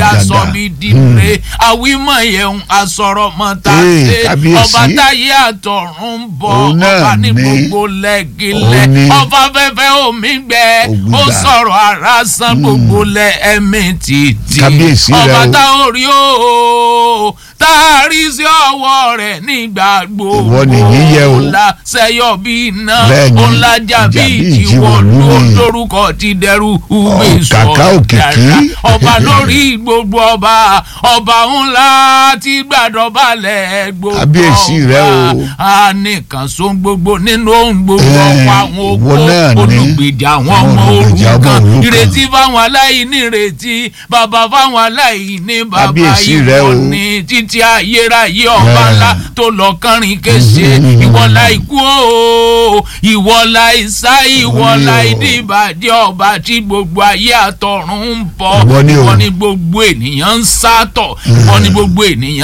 aṣọ dada. mi dìre àwímọ̀ yẹn asọ̀rọ̀ mọ́ ta Ee, ṣe kábíyèsí. ọba táyé àtọ̀run ń bọ̀ Òun náà ọba ní ni. gbogbo lẹ́gilẹ̀ Òun ni. ọba fẹ́fẹ́ omi gbẹ Ògbìgbà. ó sọ̀rọ̀ ara san gbogbo lẹ ẹ̀mí títì Kábíyèsí rẹ ọba o. tá ò rí o tá a rí sí ọwọ́ rẹ̀ nígbà gbogbo Ìwọ nìyí yẹ o. ńlá sẹ́yọ̀ bí iná Bẹ́ẹ̀ni, ńlá jà bí ìjà bí ìjìwọ̀ ìjìwọ̀lú ni. lórúkọ ti dẹrù ugbe kàkà òkìkí. ọba lórí gbogbo ọba ọba ńlá tí gbàdọ̀balẹ̀ gbogbo Kábíyèsí rẹ o. a nìkan so gbogbo nínú ohun gbogbo Ẹ, ọ̀pọ̀ àwọn oko ìwọ náà ni. olùgbèjà àwọn Àwọn ọmọ olùgbèjà ọmọ òrukàn òrukàn. ìrètí fáwọn aláìní ìrètí bàbá fáwọn aláìní bàbá Kábíyèsí rẹ ìwọ o. ni títí ayérayé ọba Ẹ. ńlá tó lọ kánrin kése Mhm. ìwọlá ikú o ìwọlá ìsá ìwọlá Ìwọ ni o. ìdìbàjẹ́ ọba tí gbogbo ayé àtọ̀run ń bọ̀ Ìwọ ni o. ìwọ ni gbogbo ènìyàn ń sátọ̀ ìwọ ni gbogbo ènìyàn